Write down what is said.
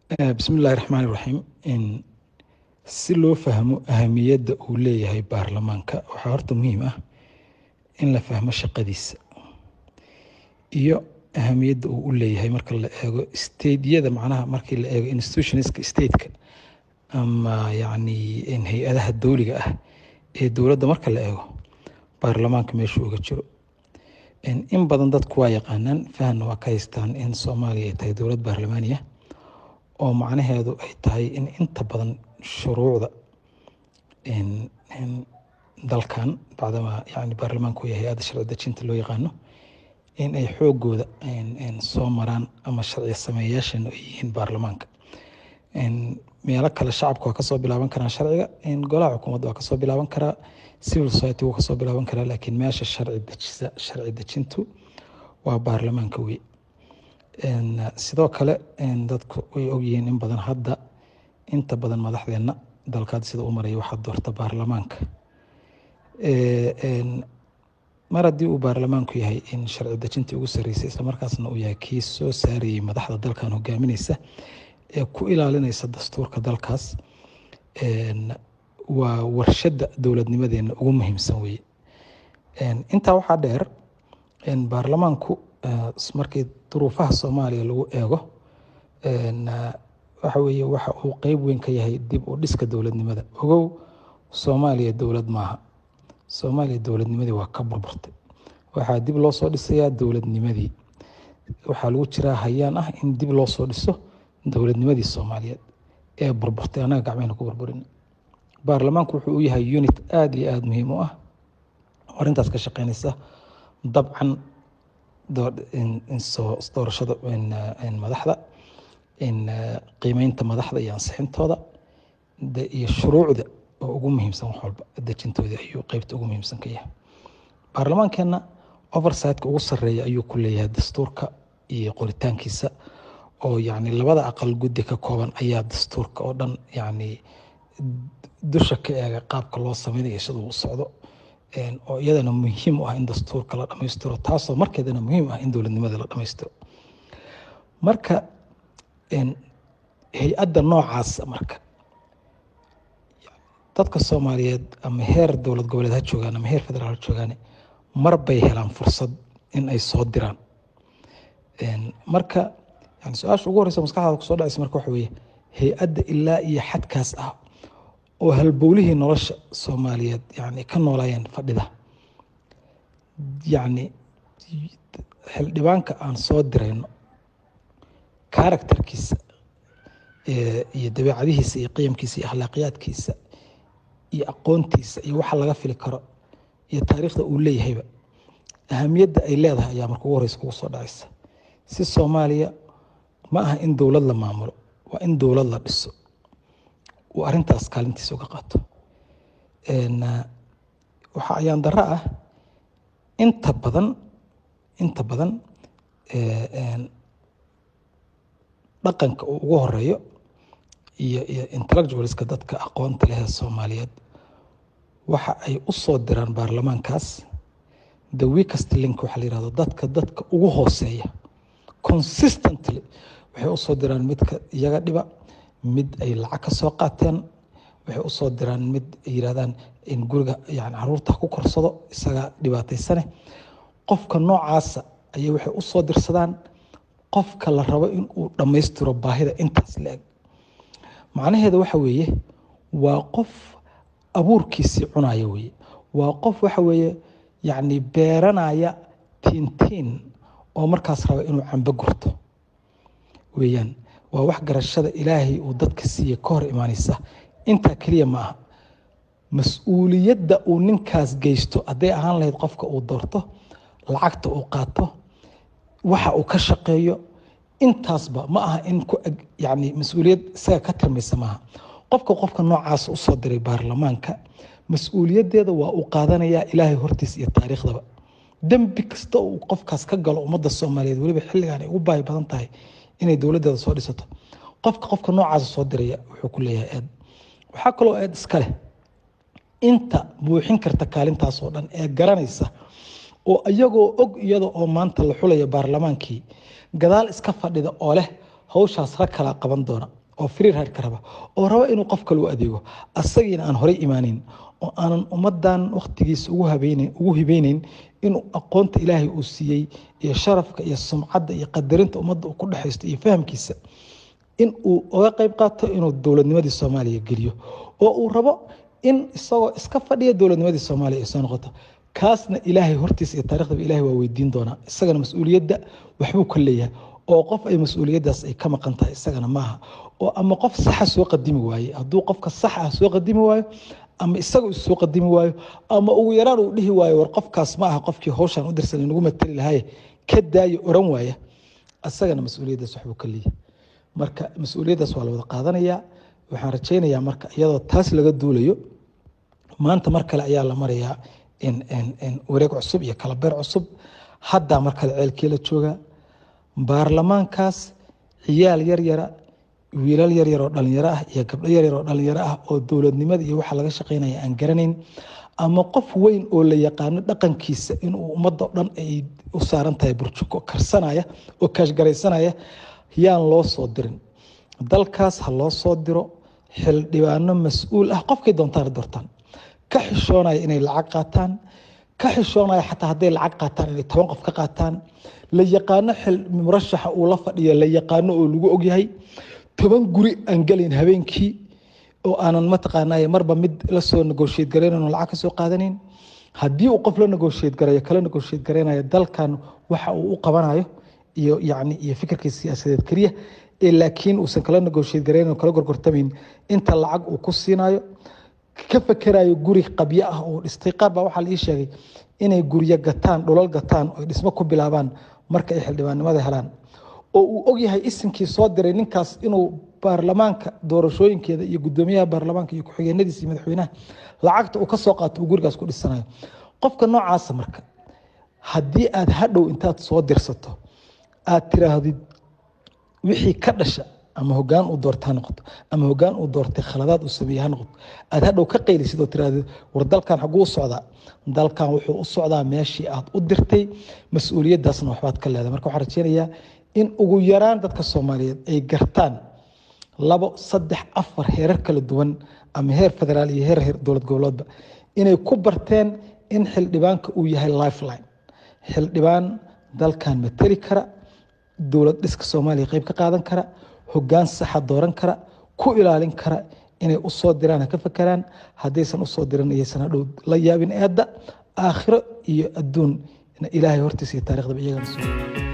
bismi illaahi raxmaan iraxiim si loo fahmo ahamiyadda uu leeyahay baarlamaanka waxaa horta muhiim ah in la fahmo shaqadiisa iyo ahamiyadda uu u leeyahay marka la eego stateyada macnaha markii la eego institutionska stateka ama yacni hay-adaha dowliga ah ee dowladda marka la eego baarlamaanka meeshuu uga jiro in badan dadku waa yaqaanaan fahanna waa ka haystaan in soomaaliya ay tahay dowlad baarlamaaniya oo macnaheedu ay tahay in inta badan shuruucda dalkan bacdama yani baarlamaanku yahay hay-adda sharci dejinta loo yaqaano in ay xoogooda soo maraan ama sharci sameeyayaashan ay yihiin baarlamaanka meelo kale shacabka waa kasoo bilaaban karaa sharciga golaha xukuumadda waa kasoo bilaaban karaa civil society wuu kasoo bilaaban karaa laakiin meesha sharci dejisa sharci dejintu waa baarlamaanka wey sidoo kale dadku way ogyihiin in badan hadda inta badan madaxdeenna dalkaad sida u maraya waxaa doorta baarlamaanka mar haddii uu baarlamaanku yahay in sharci dejintii ugu sarreysay islamarkaasna uu yahay kii soo saarayay madaxda dalkan hogaamineysa ee ku ilaalinaysa dastuurka dalkaas waa warshadda dowladnimadeena ugu muhiimsan weye intaa waxaa dheer baarlamaanku markii duruufaha soomaaliya lagu eego waxa weeye waxa uu qeyb weyn ka yahay dib u dhiska dowladnimada ogow soomaaliya dowlad maaha soomaaliya dowladnimadii waa ka burburtay waxaa dib loo soo dhisayaa dowladnimadii waxaa lagu jiraa hayaan ah in dib loo soo dhiso dowladnimadii soomaaliyeed ee burburtay annaga gacmehna ku burburin baarlamaanku wuxuu u yahay unit aada iyo aada muhiim u ah arrintaas ka shaqeynaysa dabcan doorashada madaxda qiimeynta madaxda iyo ansixintooda iyo shuruucda oo ugu muhiimsan wax walba dejintooda ayuu qeybta ugu muhiimsan ka yahay baarlamaankeenna oversightka ugu sarreeya ayuu ku leeyahay dastuurka iyo qoritaankiisa oo yacni labada aqal guddi ka kooban ayaa dastuurka oo dhan yacni dusha ka eega qaabka loo sameynayo sida uu socdo oo iyadana muhiim u ah in dastuurka la dhammaystiro taasoo markeedana muhiim ah in dowladnimada la dhammaystiro marka hay-adda noocaasa marka dadka soomaaliyeed ama heer dowlad goboleed ha joogaan ama heer federaal ha joogaan mar bay helaan fursad in ay soo diraan marka yani su-aasha ugu horeysa maskaxdaada kusoo dhacaysa marka waxa weeye hay-adda ilaa iyo xadkaas ah oo halbowlihii nolosha soomaaliyeed yani ka noolaayeen fadhida yacni xildhibaanka aan soo dirayno karakterkiisa iyo dabeecadihiisa iyo qiyamkiisa iyo akhlaaqiyaadkiisa iyo aqoontiisa iyo waxa laga fili karo iyo taariikhda uu leeyahayba ahamiyadda ay leedahay ayaa marka ugu horeysa kugu soo dhacaysa si soomaaliya ma aha in dowlad la maamulo waa in dowlad la dhiso uu arrintaas kaalintiisa uga qaato waxaa ayaan darro ah inta badan inta badan dhaqanka uu ugu horeeyo iyo iyo intellectualska dadka aqoonta leh ee soomaaliyeed waxa ay u soo diraan baarlamaankaas the weakest link waxaa la yihahdo dadka dadka ugu hooseeya consistently waxay usoo diraan midka iyaga dhiba mid ay lacag ka soo qaateen waxay usoo diraan mid ay yirahdaan in guriga yani caruurta ku korsado isaga dhibaataysane qofka noocaasa ayay waxay usoo dirsadaan qofka la rabo in uu dhammaystiro baahida intaas la-eg macnaheeda waxa weeye waa qof abuurkiisii cunaya weye waa qof waxa weeye yacni beeranaya tiintiin oo markaas raba inuu cambo gurto weeyaan waa wax garashada ilaahay uu dadka siiye ka hor imaanaysa intaa keliya ma aha mas-uuliyadda uu ninkaas geysto hadday ahaan lahayd qofka uu doorto lacagta uu qaato waxa uu ka shaqeeyo intaasba ma aha in ku yani mas-uuliyad isaga ka tirmaysa maaha qofka qofka noocaas usoo diray baarlamaanka mas-uuliyaddeeda waa uu qaadanayaa ilaahay hortiis iyo taariikhdaba dembi kasta uu qofkaas ka galo ummadda soomaaliyeed weliba xilligan ay ugu baahi badan tahay inay dowladdeeda soo dhisato qofka qofka noocaasa soo diraya wuxuu ku leeyahay eed waxaa kaloo eed iska leh inta buuxin karta kaalintaas oo dhan ee garanaysa oo iyagoo og iyada oo maanta la xulaya baarlamaankii gadaal iska fadhida oo leh hawshaas rag kala qaban doona oo free ride ka raba oo raba inuu qof kale u adeego asagiina aan horey imaaneyn oo aanan ummadan waktigiisa ugu habeyneyn ugu hibeyneyn inuu aqoonta ilaahay uu siiyey iyo sharafka iyo sumcadda iyo qadarinta ummadda uu ku dhexaysto iyo fahamkiisa in uu uga qayb qaato inuu dowladnimadii soomaaliya geliyo oo uu rabo in isagoo iska fadhiya dowladnimadii soomaaliya ay soo noqoto kaasna ilaahay hortiisa iyo taariikhdaba ilahay waa weydiin doonaa isagana mas-uuliyadda waxbuu ka leeyahay oo qof ay mas-uuliyaddaas ay ka maqan tahay isagana maaha oo ama qof saxa soo qadimi waaye hadduu qofka sax ah soo qadimi waayo ama isaga is soo qadimi waayo ama ugu yaraan uu dhihi waayo war qofkaas ma aha qofkii hawshan u dirsan nagu matali lahaye ka daayo oran waaya isagana mas-uuliyaddaas waxbuu ka leeyahay marka mas-uuliyaddaas waa la wada qaadanayaa waxaan rajaynayaa marka iyadoo taas laga duulayo maanta mar kale ayaa la marayaa wareeg cusub iyo kalabeer cusub haddaa mar kale ceelkii la joogaa baarlamaankaas ciyaal yaryara wiilal yaryar oo dhalinyaro ah iyo gabdho yaryar oo dhalinyaro ah oo dowladnimada iyo waxa laga shaqeynaya aan garanayn ama qof weyn oo la yaqaano dhaqankiisa inuu ummadda dhan ay u saaran tahay burjuko karsanaya oo kaashgaraysanaya yaan loo soo dirin dalkaas ha loo soo diro xildhibaano mas-uul ah qofkay doontaan doortaan ka xishoonaya inay lacag qaataan ka xishoonaya xataa hadday lacag qaataan inay toban qof ka qaataan la yaqaano murashaxa uu la fadhiyo la yaqaano oo lagu ogyahay toban guri aan gelayn habeenkii oo aanan mataqaanay marba mid lasoo negotiate garaynan lacag ka soo qaadanayn haddii uu qof la negotiate garayo kala negotiate garaynayo dalkan waxa uu u qabanayo iyo yacni iyo fikirkiisa siyaasadeed keliya ee laakiin uusan kala negotiate garaynan oo kala gorgortamayn inta lacag uu ku siinayo ka fakerayo guri qabyo ah oo dhistay qaar baa waxaa la ii sheegay inay guryo gataan dhulal gataan oo dhismo ku bilaabaan marka ay xildhibaannimada helaan oo uu ogyahay isimkii soo diray ninkaas inuu baarlamaanka doorashooyinkeeda iyo gudoomiyaha baarlamaanka iyo ku-xigeenadiisa iyo madaxweynaha lacagta uu ka soo qaato uu gurigaas ku dhisanayo qofka noocaasa marka haddii aad hadhow intaad soo dirsato aad tiraahdid wixii ka dhasha ama hogaan uu doorta ha noqoto ama hogaan uu doortay khaladaad uu sameeye ha noqoto aad hadhow ka qaylisid oo tirahdid war dalkan xaguu u socdaa dalkan wuxuu u socdaa meeshii aad u dirtay mas-uuliyaddaasna waxbaad ka leedahay marka waxaan rajeynayaa in ugu yaraan dadka soomaaliyeed ay gartaan labo saddex afar heerar kala duwan ama heer federaal iyo heer heer dowlad goboleedba inay ku barteen in xildhibaanka uu yahay lifeline xildhibaan dalkan mateli kara dowlad dhiska soomaaliya qayb ka qaadan kara hogaan saxa dooran kara ku ilaalin kara inay u soo diraan ha ka fakeraan haddaysan usoo dirin iyaysan hadhow la yaabin eedda aakhiro iyo adduun ilaahay hortiisa iyo taariikhdaba iyagana soo